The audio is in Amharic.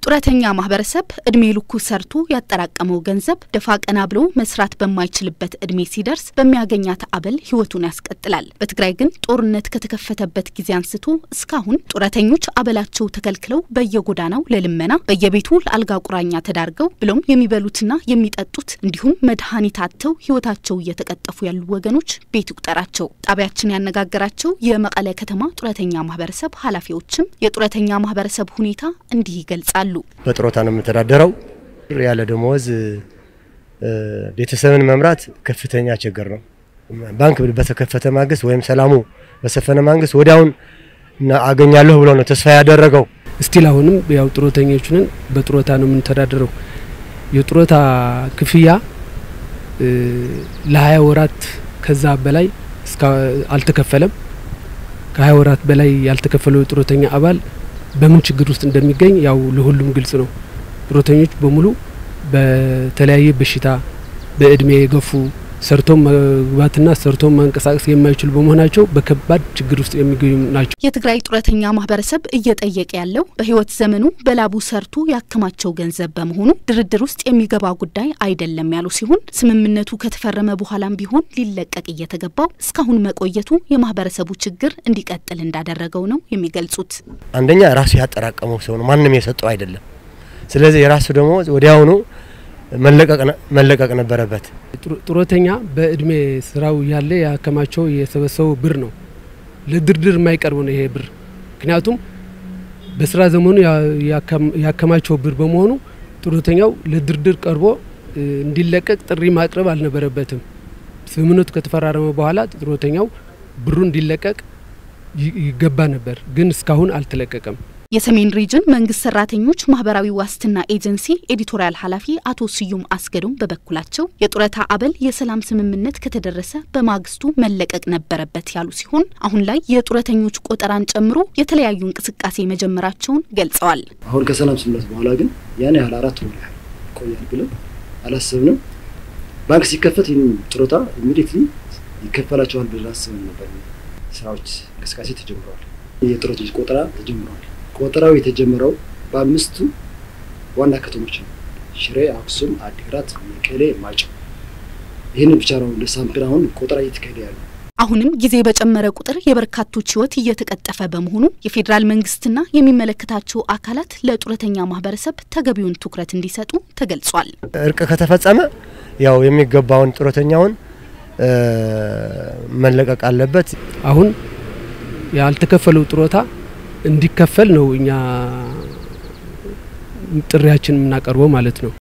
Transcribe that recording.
ጡረተኛ ማህበረሰብ እድሜ ልኩ ሰርቶ ያጠራቀመው ገንዘብ ደፋ ቀና ብሎ መስራት በማይችልበት እድሜ ሲደርስ በሚያገኛት አበል ህይወቱን ያስቀጥላል። በትግራይ ግን ጦርነት ከተከፈተበት ጊዜ አንስቶ እስካሁን ጡረተኞች አበላቸው ተከልክለው በየጎዳናው ለልመና በየቤቱ ለአልጋ ቁራኛ ተዳርገው ብሎም የሚበሉትና የሚጠጡት እንዲሁም መድኃኒት አጥተው ህይወታቸው እየተቀጠፉ ያሉ ወገኖች ቤት ይቁጠራቸው። ጣቢያችን ያነጋገራቸው የመቀለ ከተማ ጡረተኛ ማህበረሰብ ኃላፊዎችም የጡረተኛ ማህበረሰብ ሁኔታ እንዲህ ይገልጻሉ። በጥሮታ ነው የምተዳደረው። ያለ ደሞዝ ቤተሰብን መምራት ከፍተኛ ችግር ነው። ባንክ በተከፈተ ማግስት ወይም ሰላሙ በሰፈነ ማግስት ወዲያውን አገኛለሁ ብሎ ነው ተስፋ ያደረገው። እስቲል አሁንም ያው ጡረተኞች ነን፣ በጡረታ ነው የምንተዳደረው። የጡረታ ክፍያ ለሀያ ወራት ከዛ በላይ አልተከፈለም። ከሀያ ወራት በላይ ያልተከፈለው የጡረተኛ አባል በምን ችግር ውስጥ እንደሚገኝ ያው ለሁሉም ግልጽ ነው። ጡረተኞች በሙሉ በተለያየ በሽታ በእድሜ የገፉ ሰርቶ መግባትና ሰርቶ መንቀሳቀስ የማይችሉ በመሆናቸው በከባድ ችግር ውስጥ የሚገኙ ናቸው። የትግራይ ጡረተኛ ማህበረሰብ እየጠየቀ ያለው በህይወት ዘመኑ በላቡ ሰርቶ ያከማቸው ገንዘብ በመሆኑ ድርድር ውስጥ የሚገባ ጉዳይ አይደለም ያሉ ሲሆን ስምምነቱ ከተፈረመ በኋላም ቢሆን ሊለቀቅ እየተገባው እስካሁን መቆየቱ የማህበረሰቡ ችግር እንዲቀጥል እንዳደረገው ነው የሚገልጹት። አንደኛ ራሱ ያጠራቀመው ሰው ነው፣ ማንም የሰጠው አይደለም። ስለዚህ የራሱ ደግሞ ወዲያውኑ መለቀቅ ነበረበት። ጡረተኛ በእድሜ ስራው ያለ ያከማቸው የሰበሰበው ብር ነው። ለድርድር የማይቀርብ ነው ይሄ ብር። ምክንያቱም በስራ ዘመኑ ያከማቸው ብር በመሆኑ ጡረተኛው ለድርድር ቀርቦ እንዲለቀቅ ጥሪ ማቅረብ አልነበረበትም። ስምምነቱ ከተፈራረመ በኋላ ጡረተኛው ብሩ እንዲለቀቅ ይገባ ነበር፣ ግን እስካሁን አልተለቀቀም። የሰሜን ሪጅን መንግስት ሰራተኞች ማህበራዊ ዋስትና ኤጀንሲ ኤዲቶሪያል ኃላፊ አቶ ስዩም አስገዶም በበኩላቸው የጡረታ አበል የሰላም ስምምነት ከተደረሰ በማግስቱ መለቀቅ ነበረበት ያሉ ሲሆን አሁን ላይ የጡረተኞች ቆጠራን ጨምሮ የተለያዩ እንቅስቃሴ መጀመራቸውን ገልጸዋል። አሁን ከሰላም ስምምነት በኋላ ግን ያን ያህል አራት ወር ያህል ይቆያል ብለን አላሰብንም። ባንክ ሲከፈት ይህን ጡረታ ኢሚዲየትሊ ይከፈላቸዋል ብለን አስበን ነበር። ስራዎች እንቅስቃሴ ተጀምረዋል። የጡረተኞች ቆጠራ ተጀምረዋል። ቆጠራው የተጀመረው በአምስቱ ዋና ከተሞች ነው። ሽሬ፣ አክሱም፣ አዲግራት፣ መቀሌ፣ ማይጨው። ይህንን ብቻ ነው እንደ ሳምፕል አሁን ቆጠራ እየተካሄደ ያለው። አሁንም ጊዜ በጨመረ ቁጥር የበርካቶች ሕይወት እየተቀጠፈ በመሆኑ የፌዴራል መንግስትና የሚመለከታቸው አካላት ለጡረተኛ ማህበረሰብ ተገቢውን ትኩረት እንዲሰጡ ተገልጿል። እርቅ ከተፈጸመ ያው የሚገባውን ጡረተኛውን መለቀቅ አለበት። አሁን ያልተከፈለው ጡረታ እንዲከፈል ነው እኛ ጥሪያችን የምናቀርበው ማለት ነው።